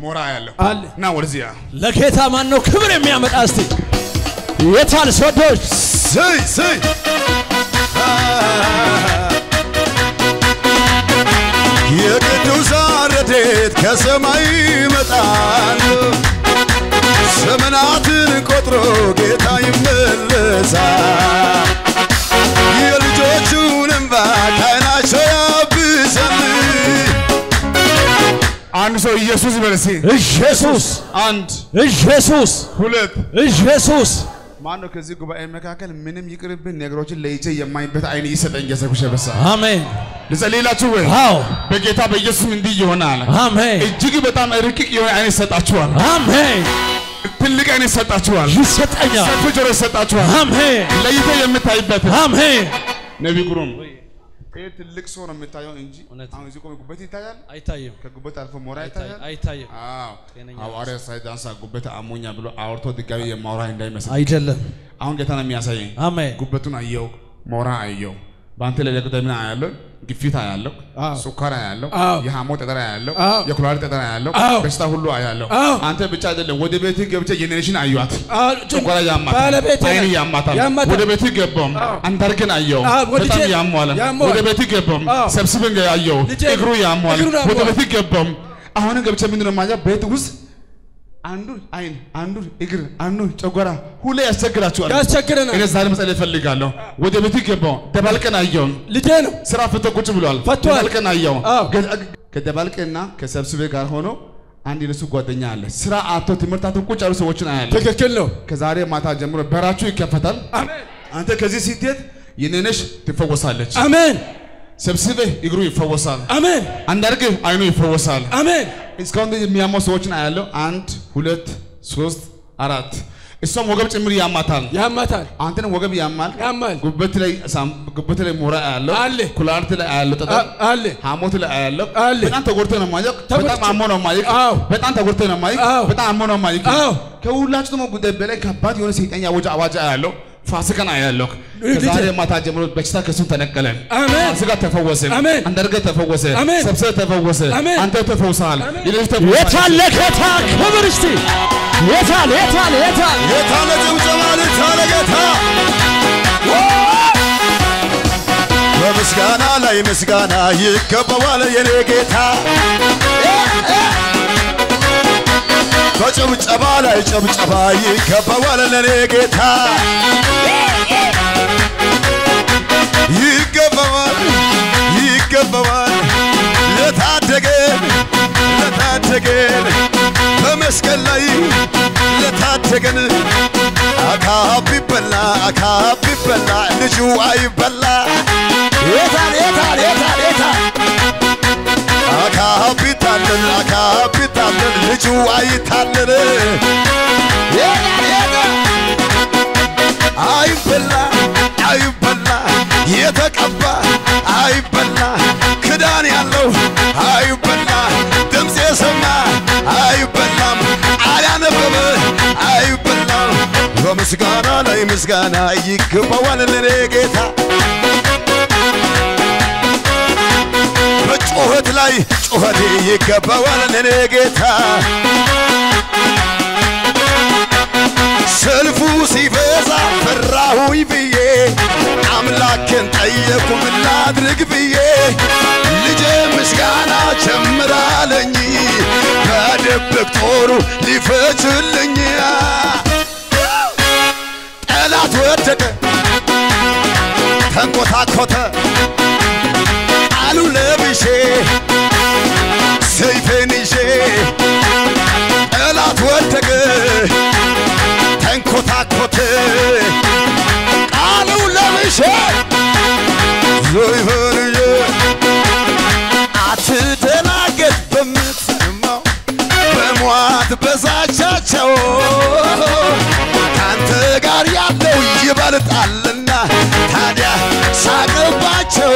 ሞራ ያለው አለ እና ወደዚያ ለጌታ ማን ነው ክብር የሚያመጣ? እስቲ የታል ሰዶች ስይ ስይ የቅዱሳን ረድኤት ከሰማይ ይመጣል። ዘመናትን ቆጥሮ ጌታ ይመለሳል። የልጆቹን እንባ ከዓይናቸው ያብሳል። አንድ ሰው ኢየሱስ ይበል እስኪ። ኢየሱስ አንድ ኢየሱስ ሁለት ኢየሱስ ማን ነው ከዚህ ጉባኤ መካከል ምንም ይቅርብን ነገሮችን ለይቼ የማይበት አይን ይሰጠኝ ገሰኩሽ በሳ አሜን ልጸልይላችሁ ወይ አዎ በጌታ በኢየሱስም እንዲህ ይሆናል። አሜን እጅግ በጣም ርቅቅ የሆነ አይን ይሰጣችኋል። አሜን ትልቅ አይን ይሰጣችኋል። ይሰጠኛል ሰፊ ጆሮ ይሰጣችኋል። አሜን ለይተ የምታይበት አሜን ነቢይ ግሩም ይህ ትልቅ ሰው ነው የምታየው እንጂ እውነት። አሁን እዚህ ቆሜ ጉበት ይታያል። አይታይም ከጉበት አልፎ ሞራ ይታያል። አይታይም አዎ ጤነኛ ሐዋርያ ሳይዳንሳ ጉበት አሞኛ ብሎ አውርቶ ድጋሚ የማውራ እንዳይመስል አይደለም አሁን ጌታ ነው የሚያሳየኝ። አሜን ጉበቱን አየው፣ ሞራ አየው። በአንተ ላይ ደግሞ ምን አያለው? ግፊት አያለው፣ አዎ። ሱካር አያለው፣ አዎ። የሐሞት ጠጠር አያለው፣ አዎ። የኩላሊት ጠጠር አያለው፣ አዎ። በሽታ ሁሉ አያለው። አዎ። አንተ ብቻ አይደለም፣ ወደ ቤትህ ገብቼ ጄኔሬሽን አዩት። አዎ፣ ጨጓራ ያማታል፣ ባለቤቴ አይን ናት። ያማታል። ያማታል። ወደ ቤትህ ገባም አንዳርግን አየው፣ አዎ፣ ወልጄ በጣም ያሟል። ያመዋል። ወደ ቤትህ ገባም አዎ። ሰብስበን አየው፣ ልጄ እግሩ ያሟል። እግሩን ወደ ያመዋል። ቤትህ ገባም አሁንም ገብቼ ምንድን ነው የማየው? ቤት ውስጥ አንዱ አይን፣ አንዱ እግር፣ አንዱ ጨጓራ ሁሌ ያስቸግራችኋል። ያስቸግረናል እኔ ዛሬ መጸለይ እፈልጋለሁ። ወደ ቤት ገባው ደባልቀን አየው። ልጄ ነው ስራ ፍቶ ቁጭ ብሏል። ፈቷል። ደባልቀን አየው። አዎ። ገ- ከደባልቅና ከሰብስቤ ጋር ሆኖ አንድ የነሱ ጓደኛ አለ። ስራ አቶ ትምህርት አቶ ቁጭ ያሉ ሰዎችን አያለ። ትክክል ነው ከዛሬ ማታ ጀምሮ በራችሁ ይከፈታል። አሜን አንተ ከዚህ ስትሄድ የኔነሽ ትፈወሳለች። አሜን ሰብስቤ እግሩ ይፈወሳል። አሜን አንዳርግ አይኑ ይፈወሳል። አሜን እስካሁን ድረስ የሚያመው ሰዎችን አያለው። አንድ ሁለት ሶስት አራት እሷም ወገብ ጭምር ያማታል። ያማታል አንተን ወገብ ያማል። ያማል ጉበት ላይ ሳም- ጉበት ላይ ሞራ ያለው አለ። ኩላሊት ላይ ያለው ጠጠር አ- አለ ሐሞት ላይ ያለው አለ። በጣም ተጎድቶ ነው ማየቅ። ተጎድቶ- በጣም አሞ ነው ማየቅ። አዎ። በጣም ተጎድቶ ነው ማየቅ። አዎ። በጣም አሞ ነው ማየቅ። አዎ። ከሁላችሁ ደግሞ ጉዳይ በላይ ከባድ የሆነ ሰይጣን ያወጀ አዋጅ ያለው ፋሲካን አያለሁ። ከዛሬ ማታ ጀምሮ በሽታ ከሱን ተነቀለ። አሜን። ፋሲካ ተፈወሰ። አሜን። አንዳርገ ተፈወሰ። አሜን። ሰብሰብ ተፈወሰ። አሜን። አንተ ተፈውሰሃል። አሜን። ሌሎች ተፈውሰሃል። የታለ ጌታ ክብር እስቲ የታል የታል የታል ጌታ ለጭብጨባ ልታ ለጌታ በምስጋና ላይ ምስጋና ይገባዋል የኔ ጌታ በጭብጨባ ላይ ጭብጨባ ይገባዋል ለኔ ጌታ ይገባዋል ይገባዋል ለታደገን ለታደገን በመስቀል ላይ ለታደገን አካብ ቢበላ አካብ ቢበላ ልጁ አይበላ የታል የታል የታል የታል አካብ ቢታለን አካብ ቢታለን ልጁ አይታለን የታል የታል አይበላ አይበላ የተቀባ አይበላ ክዳን ያለው አይበላ ድምፅ የሰማ አይበላም አላነበበ አይበላም በምስጋና ላይ ምስጋና ይገባዋል ለኔ ጌታ በጩኸት ላይ ጩኸቴ ይገባዋል ለኔ ጌታ ሰልፉ ሲበዛ ፈራሁኝ ብዬ አምላክን ጠየቁ ምን ላድርግ ብዬ ልጄ ምስጋና ጀምራለኝ በድብቅ ጦሩ ሊፈችልኝ ጠላት ወደቀ ተንኮታኮተ አሉ ለብሼ ሰይፌን ይዤ ጠላት ወደቀ ተንኮታኮተ ቃሉ ለምሼ ዞይፈንዬ አትደናገጥ በምትሰማው በሟት በዛቻቸው ካንተ ጋር ያለው ይበልጣልና ታዲያ ሳቅባቸው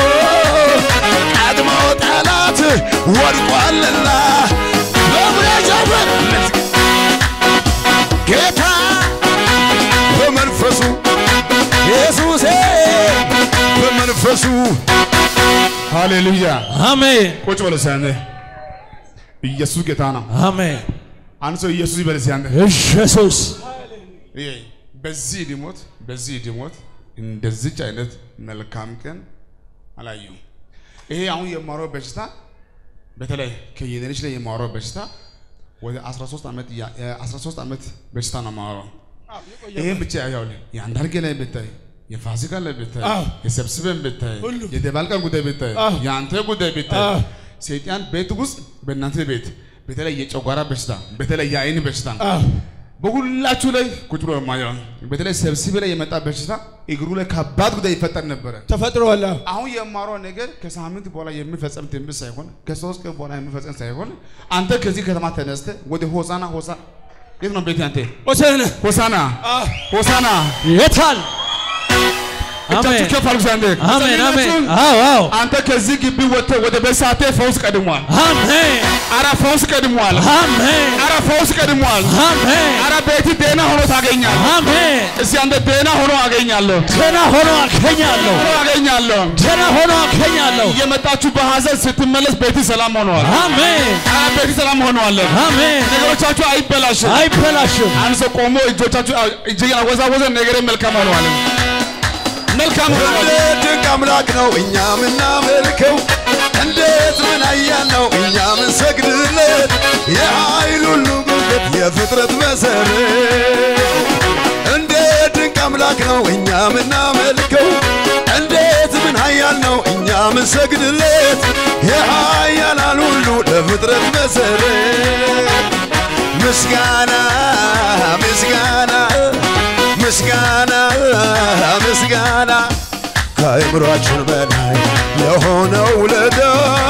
ቀድሞ ጠላት ወድቋልና በሙያ ጀምር ጌታ በመንፈሱ ኢየሱሴ በመንፈሱ ሃሌሉያ። አሜን ቁጭ በል እስኪ አንተ። ኢየሱስ ጌታ ነው። አሜን። አንድ ሰው ኢየሱስ ይበል እስኪ አንተ። ኢየሱስ ይሄ በዚህ ሊሞት በዚህ ሊሞት እንደዚች አይነት መልካም ቀን አላየሁም። ይሄ አሁን የማወራው በሽታ በተለይ ከየኔች ላይ የማወራው በሽታ ወደ 13 ዓመት ያ- የ13 ዓመት በሽታ ነው የማወራው። ይሄን ብቻ ያው የአንዳርጌ ላይ ብታይ የፋሲካ ላይ ብታይ አዎ። የሰብስበን ብታይ ሁሉም። የደባልቀን ጉዳይ ብታይ አዎ። የአንተ ጉዳይ ብታይ አዎ። ሰይጣን ቤት ውስጥ በእናንተ ቤት በተለይ የጨጓራ በሽታ በተለይ የአይን በሽታ አዎ። በሁላችሁ ላይ ቁጭ ብሎ የማየው በተለይ ሰብስቤ ላይ የመጣ በሽታ እግሩ ላይ ከባድ ጉዳይ ይፈጠር ነበረ። ተፈጥሯል። አዎ። አሁን የማረው ነገር ከሳምንት በኋላ የሚፈጸም ትንቢት ሳይሆን ከሶስት ቀን በኋላ የሚፈጸም ሳይሆን አንተ ከዚህ ከተማ ተነስተ ወደ ሆሳና ሆሳ የት ነው ቤት አንተ ወሰነ ሆሳና አዎ። ሆሳና የታል? እጃችሁ አሜን ከፍ አድርጉ አንዴ አሜን አሜን። ጸልያችሁ፣ አዎ አዎ። አንተ ከዚህ ግቢ ወጥተህ ወደ ቤሳቴ ፈውስ ቀድሟል። አሜን አረ ፈውስ ቀድሟል። አሜን አረ ፈውስ ቀድሟል። አሜን አረ ቤት ደህና ሆኖ ታገኛለህ። አሜን። እስቲ አንተ ደህና ሆኖ አገኛለሁ ደህና ሆኖ አገኛለሁ። ሆኖ አገኛለሁ። ደህና ሆኖ አገኛለሁ። እየመጣችሁ በሐዘን ስትመለስ ቤት ሰላም ሆነዋል። አሜን አረ ቤት ሰላም ሆነዋል። አሜን። ነገሮቻችሁ አይበላሽም። አይበላሽም። አንድ ሰው ቆሞ እጆቻችሁ እጅግ አወዛወዘ፣ ነገሬ መልካም ሆነዋል። መልካም ሆነዋል። እንዴት ድንቅ አምላክ ነው እኛ ምናመልከው፣ እንዴት ምን ኃያል ነው እኛ ምንሰግድለት፣ የኃይል ሁሉ ጉልበት የፍጥረት መሰረት። እንዴት ድንቅ አምላክ ነው እኛ ምናመልከው፣ እንዴት ምን ኃያል ነው እኛ ምንሰግድለት፣ የኃያላን ሁሉ ለፍጥረት መሰረት። ምስጋና ምስጋና ምስጋና ምስጋና ከአእምሯችን በላይ የሆነው ውለታ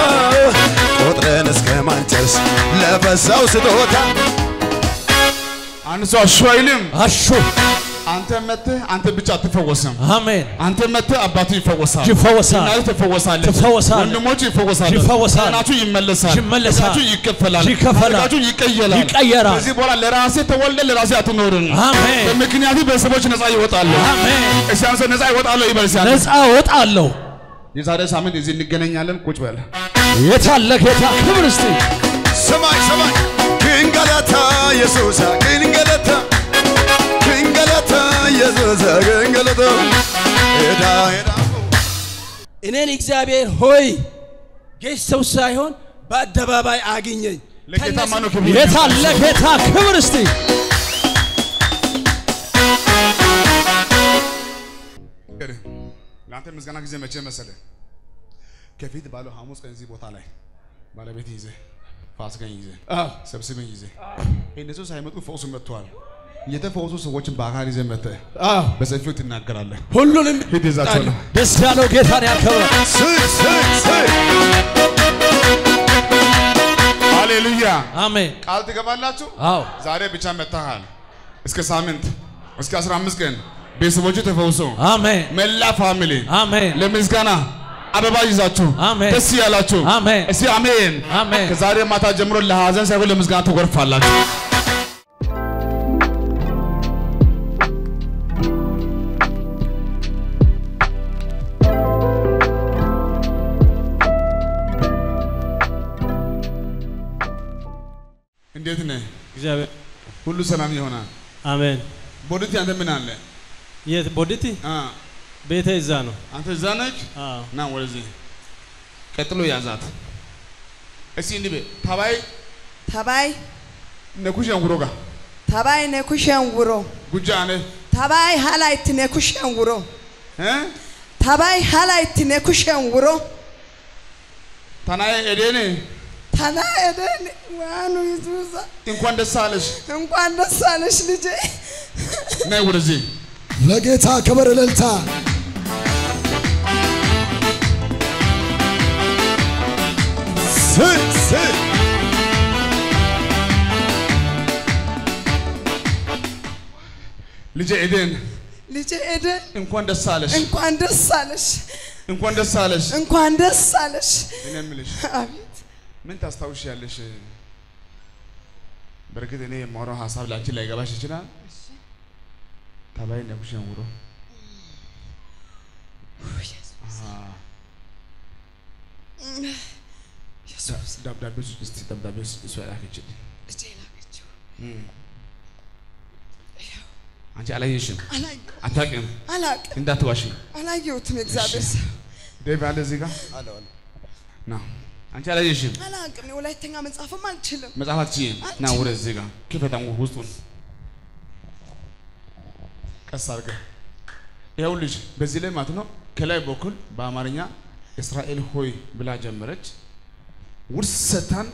ቆጥረን እስከ ማንጨርስ ለፈሳው ስጦታ አንድ ሰው አሹ አይልም። አሹ አንተ መጥተህ አንተ ብቻ አትፈወስም። አሜን። አንተ መጥተህ አባቱ ይፈወሳል፣ ይፈወሳል። እናቱ ትፈወሳለች፣ ትፈወሳለች። ወንድሞቹ ይፈወሳሉ፣ ይፈወሳል። እናቱ ይመለሳል፣ ይመለሳል። እግራችሁ ይከፈላል፣ ይከፈላል። ታሪካችሁ ይቀየራል፣ ይቀየራል። ከዚህ በኋላ ለራሴ ተወልደ ለራሴ አትኖርም። አሜን በምክንያቱ ቤተሰቦች ነፃ ይወጣሉ። አሜን። እስቲ አንተ ነፃ ይወጣሉ ይበል እስቲ አንተ። ነፃ እወጣለሁ። የዛሬ ሳምንት እዚህ እንገናኛለን። ቁጭ በል። የታለ ጌታ ክብር እስቲ ሰማይ ሰማይ ክንገለታ ኢየሱስ ክንገለታ ክንገለታ ኢየሱስ ክንገለታ ሄዳ ሄዳ እኔን እግዚአብሔር ሆይ ጌሽ ሰው ሳይሆን በአደባባይ አግኘኝ። ለጌታ ከነሱ- ማነው ክብር? የታለ ጌታ ክብር እስቲ ለአንተ ምስጋና ጊዜ መቼ መሰለ? ከፊት ባለው ሐሙስ ቀን እዚህ ቦታ ላይ ባለቤት ይዘህ ፋሲካን ይዘህ አዎ ሰብስበን ይዘህ እነሱ ሳይመጡ ፈውሱ መጥተዋል። የተፈወሱ ሰዎችን በአካል ይዘህ መጥተህ አዎ በሰፊው ትናገራለህ። ሁሉንም ሂድ ይዛቸዋለሁ። ደስ ያለው ጌታን ያከብራል። ስይ ስይ ስይ ሃሌሉያ። አሜን ቃል ትገባላችሁ። አዎ ዛሬ ብቻ መጥተሃል። እስከ ሳምንት እስከ 15 ቀን ቤተሰቦቹ ተፈውሶ አሜን መላ ፋሚሊ አሜን ለምስጋና አበባ ይዛችሁ አሜን። ደስ ያላችሁ አሜን። እስቲ አሜን አሜን። ከዛሬ ማታ ጀምሮ ለሐዘን ሳይሆን ለምስጋና ትጎርፋላችሁ። እንዴት ነህ? እግዚአብሔር ሁሉ ሰላም ይሆናል። አሜን። ቦዲቲ አንተ ምን አለ? የት ቦዲቲ አ ቤተ እዛ ነው። አንተ እዛ ነች። አዎ ና ወደዚህ ቀጥሎ ያዛት። እስቲ እንዲህ በይ ታባይ Tabai, ነኩሽን ጉሮጋ tabai ne kushen wuro. ጉጃ አነ Tabai halaitti ne kushen wuro. እ Tabai halaitti ne kushen wuro. ታናዬ ኤዴኔ Tana eden ዋኑ ይዙዛ እንኳን ደስ አለሽ። እንኳን ደስ አለሽ ልጄ። ነይ ወደዚህ ለጌታ ክብር እልልታ ስይ ስይ ልጄ ኤዴን ልጄ ኤደን እንኳን ደስ አለሽ። እንኳን ደስ አለሽ። እንኳን ደስ አለሽ። እንኳን ደስ አለሽ። እኔ የምልሽ አቤት ምን ታስታውሻለሽ? በእርግጥ እኔ የማወራው ሀሳብ ላንቺ ላይገባሽ ይችላል። ታባይ ነኩሽን ጉሮ ደብዳቤ ውስጥ እስቲ ደብዳቤ ውስጥ እሷ ያላከችልኝ ልጄ ላከችው። አንቺ አላየሽም፣ አላየሁ አታውቂም፣ አላቅም እንዳትዋሺ። አላየሁትም። የእግዚአብሔር ሰው ዴቭ አለ እዚህ ጋር ና። አንቺ አላየሽም፣ አላቅም። የወላይተኛ መጽሐፍም አልችልም። መጽሐፍ አትችይም። ና ወደ እዚህ ጋር ክፈታም ውስጡን ቀስ አድርገህ ይኸው ልጅ በዚህ ላይ ማለት ነው። ከላይ በኩል በአማርኛ እስራኤል ሆይ ብላ ጀመረች። ውርሰታን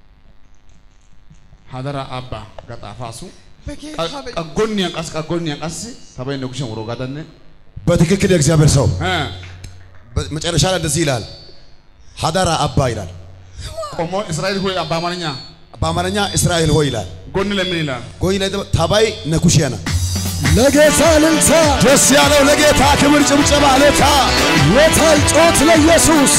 ሀደራ አባ ገጣፋሱ በጌታ በ- ቀጎን ያንቀስ ቀጎን ያንቀስ ሰባይ ነጉሸን ወሮ ጋዳነ በትክክል የእግዚአብሔር ሰው እ መጨረሻ ላይ እንደዚህ ይላል፣ ሀዳራ አባ ይላል። ቆሞ እስራኤል ሆይ በአማርኛ በአማርኛ እስራኤል ሆይ ይላል። ጎን ለምን ይላል? ጎይ ላይ ደግሞ ታባይ ነኩሽያና ለጌታ እልልታ ደስ ያለው ለጌታ ክብር ጭብጨባ ለታ የታል ጮት ለኢየሱስ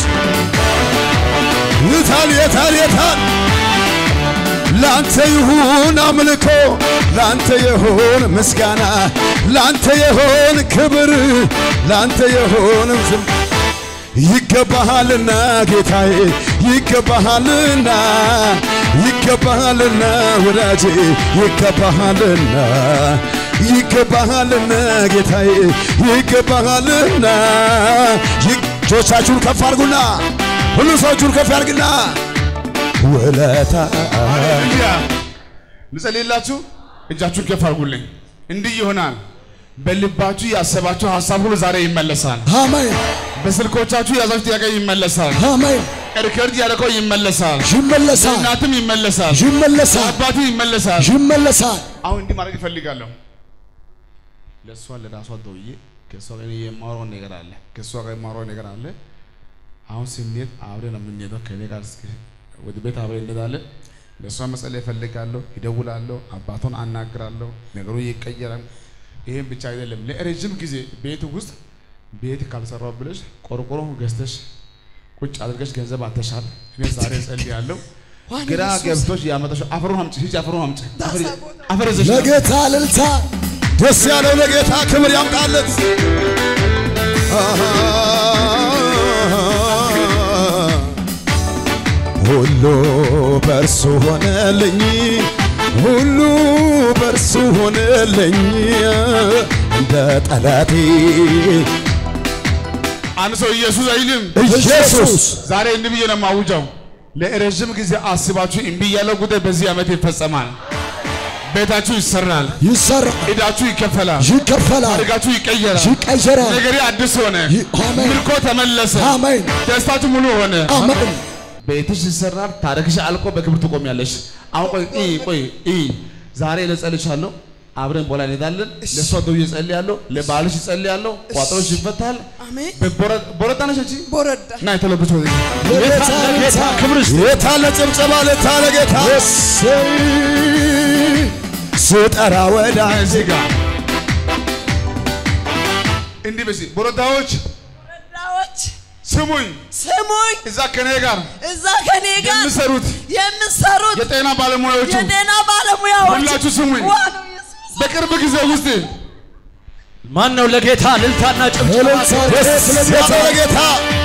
ይታል የታል የታል ላንተ ይሁን አምልኮ ላንተ ይሁን ምስጋና ላንተ ይሁን ክብር ላንተ ይሁን ዝም ይገባሃልና ጌታዬ ይገባሃልና ይገባሃልና ወዳጄ ይገባሃልና ይገባሃልና ጌታዬ ይገባሃልና እጆቻችሁን ከፍ አድርጉና ሁሉ ሰው እጁን ከፍ ያድርግና ውለታ ሃሌሉያ ልጸልይላችሁ። እጃችሁን ከፍ አድርጉልኝ። እንዲህ ይሆናል። በልባችሁ ያሰባችሁ ሀሳብ ሁሉ ዛሬ ይመለሳል። አሜን በስልኮቻችሁ የያዛችሁ ጥያቄ ይመለሳል። አሜን ሪከርድ ያደረገው ይመለሳል። ይመለሳል እናትም ይመለሳል። ይመለሳል አባትም ይመለሳል። ይመለሳል አሁን እንዲህ ማድረግ እፈልጋለሁ። ለእሷ ለራሷ ደውዬ ከእሷ ጋር የማወራው ነገር አለ። ከእሷ ጋር የማወራው ነገር አለ። አሁን ስንሄድ አብረን ነው የምንሄደው። ከእኔ ጋር እስኪ ወደ ቤት አብረን እንሄዳለን። ለእሷ መጸለይ እፈልጋለሁ። ይደውላለሁ። አባቷን አናግራለሁ። ነገሩ ይቀየራል። ይህም ብቻ አይደለም። ለረጅም ጊዜ ቤት ውስጥ ቤት ካልሰራው ብለሽ ቆርቆሮ ገዝተሽ ቁጭ አድርገሽ ገንዘብ አተሻል። እኔ ዛሬ ጸልያለሁ። ዋና ግራ ኢየሱስ። ገብቶሽ ያመጣሽው አፈሩን አምጪ፣ ሂጂ አፈሩን አምጪ። አፈር- ዳሳ ቦታ። አፈር ይዘሽ ና። ለጌታ እልልታ ደስ ያለው ለጌታ ክብር ያምጣለት። ሁሉ በእርሱ ሆነልኝ፣ ሁሉ በእርሱ ሆነልኝ እንደ ጠላቴ አንድ ሰው ኢየሱስ አይልም። ኢየሱስ ዛሬ እንዲህ ብዬ ነው የማውጀው። ለረዥም ጊዜ አስባችሁ እምቢ ያለው ጉዳይ በዚህ ዓመት ይፈጸማል። ቤታችሁ ይሰራል፣ ይሰራል ዕዳችሁ ይከፈላል፣ ይከፈላል ታሪካችሁ ይቀየራል፣ ይቀየራል ነገሬ አዲስ ሆነ፣ ይ- አሜን። ምርኮ ተመለሰ፣ አሜን ደስታችሁ ሙሉ ሆነ። አሜን ቤትሽ ይሰራል፣ ታሪክሽ አልቆ በክብር ትቆሚያለሽ። አሁን ቆይ ኢ ቆይ ኢ ዛሬ ለጸልቻለሁ። አብረን በኋላ እንሄዳለን። ለእሷ ደውዬ እጸልያለሁ፣ ለባልሽ እጸልያለሁ። ቋጠሮሽ ይፈታል። አሜን። በቦረ- ቦረጣ ነሽ አንቺ ቦረዳ እና የተለበች ወደ ለጌታ እልልታ ክብር ይስጥ። የታለ ጭብጨባ ለታለ ጌታ እሰይ ስጠራ ወዳ እዚህ ጋር እንዲህ በዚህ ቦረዳዎች ቦረዳዎች ስሙኝ፣ ስሙኝ፣ እዛ ከኔ ጋር እዛ ከኔ ጋር የምሰሩት የምሰሩት የጤና ባለሙያዎቹ የጤና ባለሙያዎች ሁላችሁ ስሙኝ። ዋናው ኢየሱስ በቅርብ ጊዜ ውስጥ ማን ነው ለጌታ እልልታና ጭብጨባ? እልልታ ደስ ያለው ለጌታ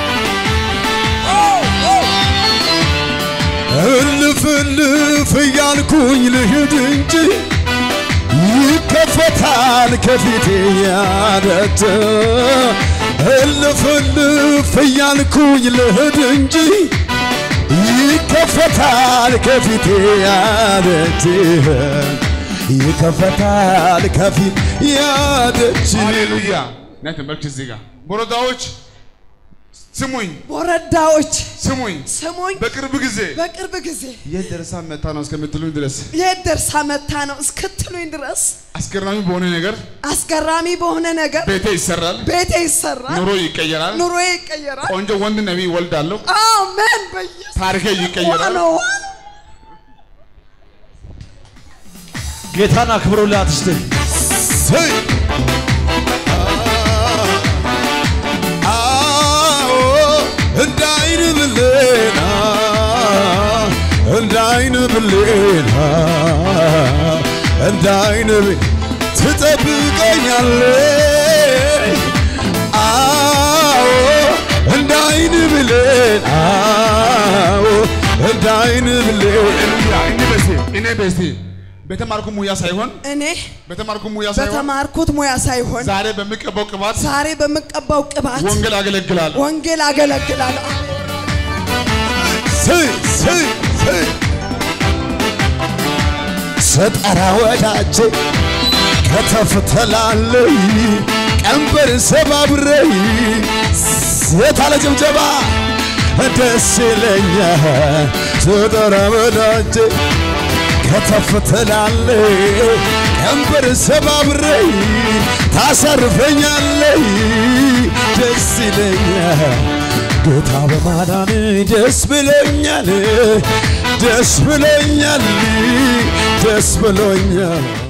እልፍ እልፍ እያልኩኝ ልሂድ እንጂ ይከፈታል ከፊቴ ያደት እልፍ እልፍ እያልኩኝ ልሂድ እንጂ ይከፈታል ከፊቴ ያደት ይከፈታል ከፊት ያደች ሃሌሉያ ናይ ተመልክች እዚህ ጋር ቦረዳዎች ስሙኝ፣ ቦረዳዎች ስሙኝ። ስሙኝ፣ በቅርብ ጊዜ በቅርብ ጊዜ የት ደርሳ መታ ነው እስከምትሉኝ ድረስ የት ደርሳ መታ ነው እስክትሉኝ ድረስ አስገራሚ በሆነ ነገር አስገራሚ በሆነ ነገር ቤቴ ይሰራል፣ ቤቴ ይሰራል፣ ኑሮ ይቀየራል፣ ኑሮዬ ይቀየራል። ቆንጆ ወንድ ነቢይ ወልዳለሁ፣ አሜን። በኢየሱስ ታሪኬ ይቀየራል። ዋናው ዋናው ጌታን አክብሩላት እስቲ። ሰይ አዎ እንደ አይን ብሌና እንደ አይን ብሌና እንደ አይን ብ- ትጠብቀኛለህ አዎ እንደ አይን ብሌን አዎ እንደ አይን ብሌን ሃሌሉያ እኔ በስቴ እኔ በስቴ በተማርኩ ሙያ ሳይሆን እኔ በተማርኩ ሙያ ሳይሆን በተማርኩት ሙያ ሳይሆን ዛሬ በሚቀባው ቅባት ዛሬ በምቀባው ቅባት ወንጌል አገለግላለሁ። ወንጌል አገለግላለሁ። ስይ ስይ ስይ ስጠራ ወዳጄ ከተፍ ትላለይ ቀንበር ሰባብረይ የታለ ጭብጨባ ደስ ይለኛል ስጠራ ወዳጄ ከተፍ ትላለይ ቀንበር ሰባብረይ ታሰርፈኛለይ ደስ ይለኛል ጌታ በማዳን ደስ ብሎኛል ደስ ብሎኛል ደስ ብሎኛል